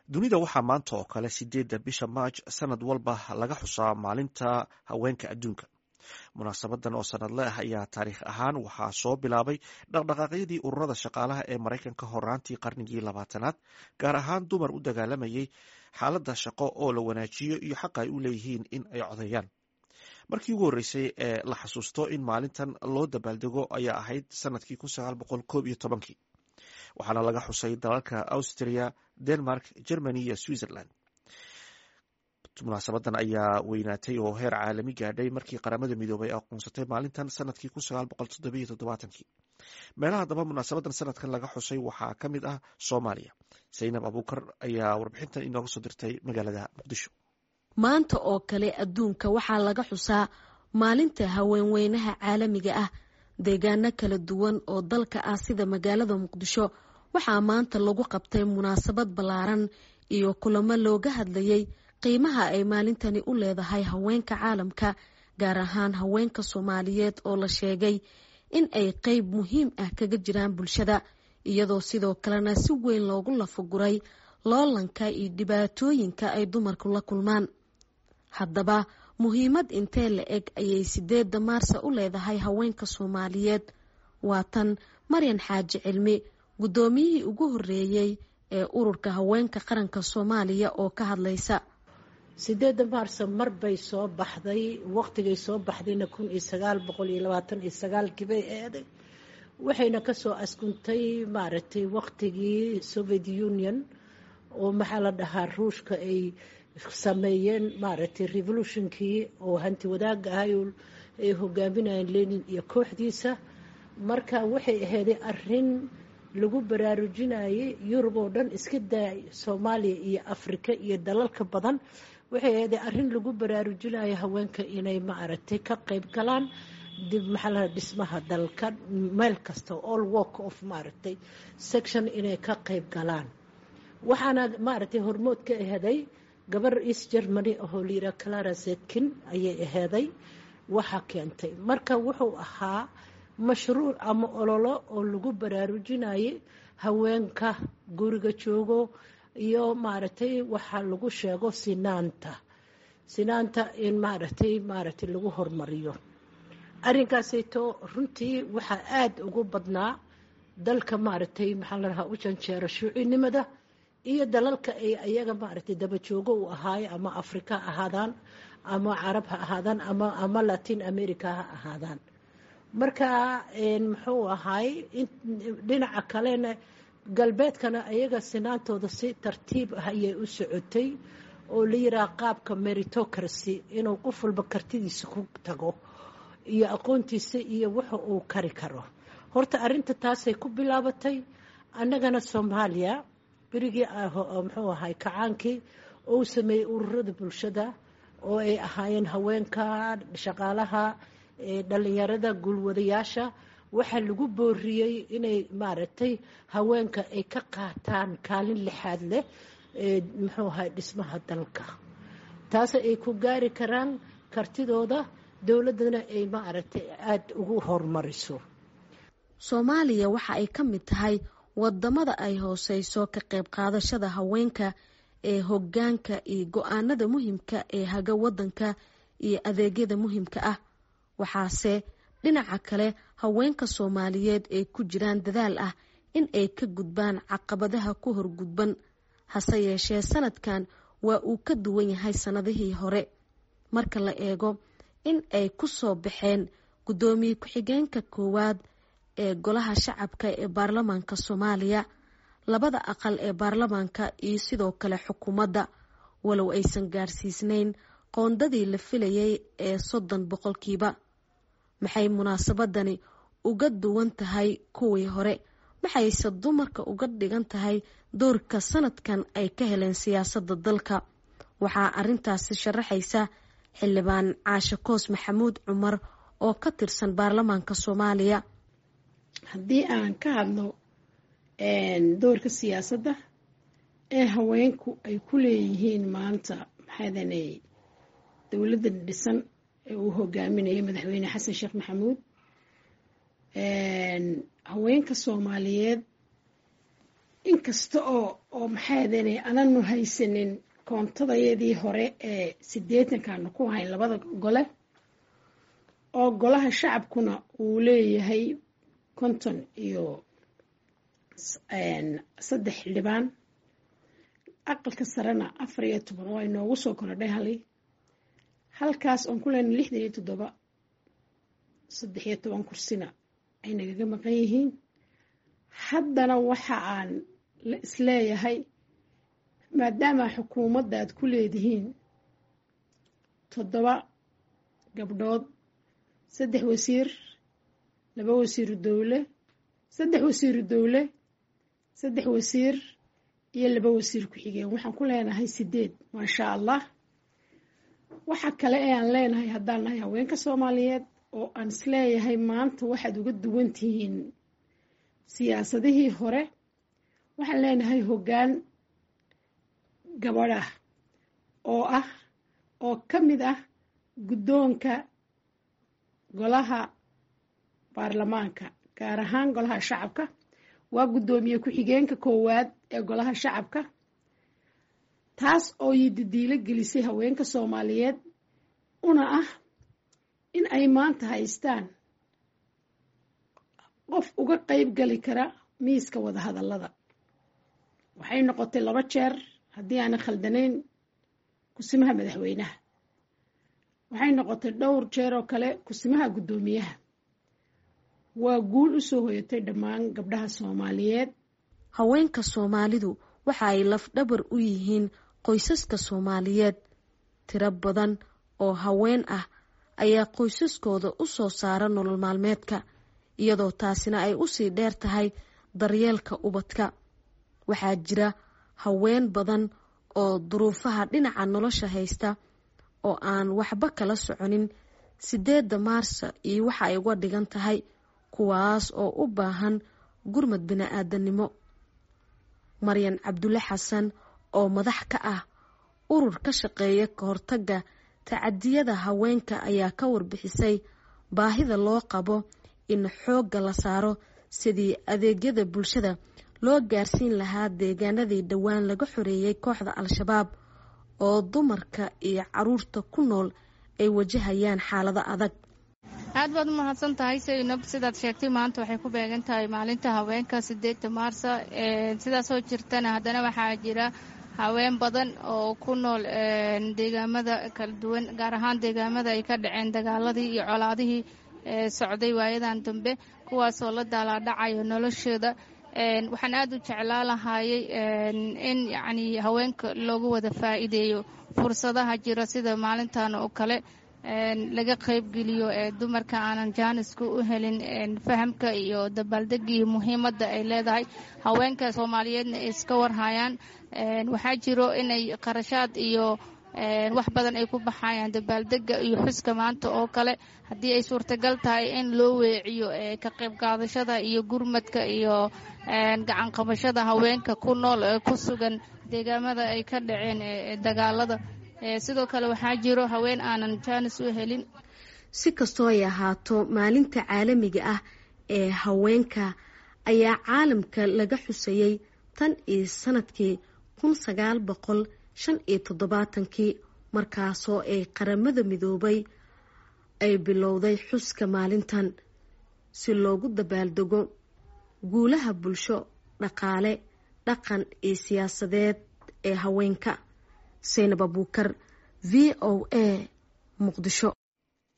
dunida waxaa maanta oo kale sideedda bisha maaj sanad walba laga xusaa maalinta haweenka adduunka munaasabadan oo sanadle ah ayaa taariikh ahaan waxaa soo bilaabay dhaqdhaqaaqyadii ururada shaqaalaha ee maraykanka horaantii qarnigii labaatanaad gaar ahaan dumar u dagaalamayay xaaladda shaqo oo la wanaajiyo iyo xaqa ay u leeyihiin in ay codeeyaan markii ugu horreysay ee la xasuusto in maalintan loo dabaaldego ayaa ahayd sanadkii kii waxaana laga xusay dalalka austria denmark germany iyo switzerland munaasabadan ayaa weynaatay oo heer caalami gaadhay markii qaramada midoobay aqoonsatay maalintan sanadkii meelaha daba munaasabadan sanadkan laga xusay waxaa ka mid ah soomaaliya saynab abuukar ayaa warbixintan inooga soo dirtay magaalada muqdisho maanta oo kale adduunka waxaa laga xusaa maalinta haweenweynaha caalamiga ah deegaano kala duwan oo dalka ah sida magaalada muqdisho waxaa maanta lagu qabtay munaasabad ballaaran iyo kulamo looga hadlayay qiimaha ay maalintani u leedahay haweenka caalamka gaar ahaan haweenka soomaaliyeed oo la sheegay in ay qeyb muhiim ah kaga jiraan bulshada iyadoo sidoo kalena si weyn loogu lafaguray loolanka iyo dhibaatooyinka ay dumarku la kulmaan haddaba muhiimad intee la eg ayay sideedda maarsa u leedahay haweenka soomaaliyeed waa tan maryan xaaji cilmi guddoomiyihii ugu horreeyey ee ururka haweenka qaranka soomaaliya oo ka hadlaysa sideedda maarso mar bay soo baxday waqtigay soo baxdayna kun iyo sagaal boqol iyo labaatan iyo sagaalkii bay eeday waxayna kasoo askuntay maaragtay waqtigii soviet union oo maxaa la dhahaa ruushka ay sameeyeen maaragtay revolutionkii oo hanti wadaaga ahay ay hogaaminayeen lenin iyo kooxdiisa marka waxay aheyday arin lagu baraarujinayay yurub oo dhan iska daa soomaaliya iyo afrika iyo dalalka badan waxay aheyday arin lagu baraarujinayo haweenka inay maaragtay ka qeyb galaan dib maxaa la dhismaha dalka meel kasta all work of maaragtay section inay ka qeyb galaan waxaana maaragtay hormood ka aheday gabar east germany ahoo layidhaha clara zetkin ayay aheeday waxa keentay marka wuxuu ahaa mashruuc ama ololo oo lagu baraarujinayay haweenka guriga joogo iyo maaragtay waxaa lagu sheego sinaanta sinaanta in maaragtay maaragtay lagu hormariyo arrinkaasayto runtii waxaa aada ugu badnaa dalka maaragtay maxaa la dhahaa u janjeero shuucinimada iyo dalalka ay ayaga maaragtay dabajoogo u ahaayo ama afrika ha ahaadaan ama carab ha ahaadaan ama ama latin america ha ahaadaan marka muxuu ahaay dhinaca kalena galbeedkana ayaga sinaantooda si tartiib ah ayay u socotay oo la yiraha qaabka meritocracy inuu qof walba kartidiisa ku tago iyo aqoontiisa iyo waxa uu kari karo horta arinta taasay ku bilaabatay annagana soomaaliya berigii muxuu ahay kacaankii ou sameeyey ururada bulshada oo ay ahaayeen haweenka shaqaalaha dhalinyarada guulwadayaasha waxaa lagu booriyey inay maaragtay haweenka ay ka qaataan kaalin lixaad leh muxuu ahay dhismaha dalka taas ay ku gaari karaan kartidooda dowladdana ay maaragtay aada ugu horumariso soomaaliya waxa ay ka mid tahay wadamada ay hooseyso ka qayb qaadashada haweenka ee hogaanka iyo go-aanada muhiimka ee haga wadanka iyo adeegyada muhiimka ah waxaase dhinaca kale haweenka soomaaliyeed ay ku jiraan dadaal ah in ay ka gudbaan caqabadaha ku horgudban hase yeeshee sanadkan waa uu ka duwan yahay sannadihii hore marka la eego in ay ku soo baxeen guddoomiye ku-xigeenka koowaad ee golaha shacabka ee baarlamaanka soomaaliya labada aqal ee baarlamaanka iyo sidoo kale xukuumadda walow aysan gaarsiisnayn qoondadii la filayay ee soddon boqolkiiba maxay munaasabadani uga duwan tahay kuwii hore maxayse dumarka uga dhigan tahay doorka sanadkan ay ka heleen siyaasadda dalka waxaa arintaasi sharaxaysa xildhibaan caashe koos maxamuud cumar oo ka tirsan baarlamaanka soomaaliya haddii aan ka hadlo doorka siyaasadda ee haweenku ay ku leeyihiin maanta maxaadane dowladda dhisan ee uu hogaaminayay madaxweyne xasan sheekh maxamuud haweenka soomaaliyeed inkasta oo oo maxaadane ananu haysanin koontadayadii hore ee siddeetankaanu ku hayn labada gole oo golaha shacabkuna uu leeyahay konton iyo saddex xildhibaan aqalka sarena afar iyo toban waa inoogu soo korodhay hali halkaas oon ku leenay lixdan iyo toddoba saddex iyo toban kursina ay nagaga maqan yihiin haddana waxa aan isleeyahay maadaama xukuumadda aad ku leedihiin toddoba gabdhood saddex wasiir laba wasiiru dowle saddex wasiiru dowle saddex wasiir iyo laba wasiir ku-xigeen waxaan ku leenahay sideed maasha allah waxa kale ee aan leenahay haddaan nahay haweenka soomaaliyeed oo aan isleeyahay maanta waxaad uga duwan tihiin siyaasadihii hore waxaan leenahay hoggaan gabadh ah oo ah oo ka mid ah guddoonka golaha baarlamaanka gaar ahaan golaha shacabka waa guddoomiye ku-xigeenka koowaad ee golaha shacabka taas oo yididiilo gelisay haweenka soomaaliyeed una ah in ay maanta haystaan qof uga qeyb gali kara miiska wadahadallada waxay noqotay laba jeer haddii aanay khaldanayn kusimaha madaxweynaha waxay noqotay dhowr jeer oo kale kusimaha guddoomiyaha waa guul u soo hoyatay dhammaan gabdhaha soomaaliyeed haweenka soomaalidu waxa ay lafdhabar u yihiin qoysaska soomaaliyeed tiro badan oo haween ah ayaa qoysaskooda u soo saara nolol maalmeedka iyadoo taasina ay usii dheer tahay daryeelka ubadka waxaa jira haween badan oo duruufaha dhinaca nolosha haysta oo aan waxba kala soconin sideedda maarsa iyo waxa ay uga dhigan tahay kuwaas oo u baahan gurmad bini-aadanimo maryan cabdulle xasan oo madax ka ah urur ka shaqeeya ka hortagga tacadiyada haweenka ayaa ka warbixisay baahida loo qabo in xoogga la saaro sidii adeegyada bulshada loo gaarsiin lahaa deegaanadii dhowaan laga xoreeyey kooxda al-shabaab oo dumarka iyo caruurta ku nool ay wajahayaan xaalado adag aad baad u mahadsan tahay saynab sidaad sheegtay maanta waxay ku beegan tahay maalinta haweenka sideedda maarsa sidaasoo jirtana haddana waxaa jira haween badan oo ku nool deegaamada kala duwan gaar ahaan deegaamada ay ka dhaceen dagaaladii iyo colaadihii socday waayadan dambe kuwaasoo la daalaadhacayo noloshooda waxaan aad u jeclaa lahaayey in yacnii haweenka loogu wada faa'iideeyo fursadaha jira sida maalintan oo kale laga qaybgeliyo ee dumarka aanan jaaniska u helin fahamka iyo dabaaldega iyo muhiimadda ay leedahay haweenka soomaaliyeedna ay iska warhayaan waxaa jiro inay qarashaad iyo wax badan ay ku baxayaan dabaaldega iyo xuska maanta oo kale haddii ay suurtagal tahay in loo weeciyo ka qayb qaadashada iyo gurmadka iyo gacan qabashada haweenka ku nool ee ku sugan deegaamada ay ka dhaceen dagaalada sidoo kale waxaa jiro haween aanan jaanis u helin si kastoo ay ahaato maalinta caalamiga ah ee haweenka ayaa caalamka laga xusayey tan iyo sanadkii kun sagaal boqol shan iyo toddobaatankii markaasoo ay qaramada midoobay ay bilowday xuska maalintan si loogu dabaaldego guulaha bulsho dhaqaale dhaqan iyo siyaasadeed ee haweenka saynab abuukar v o a muqdisho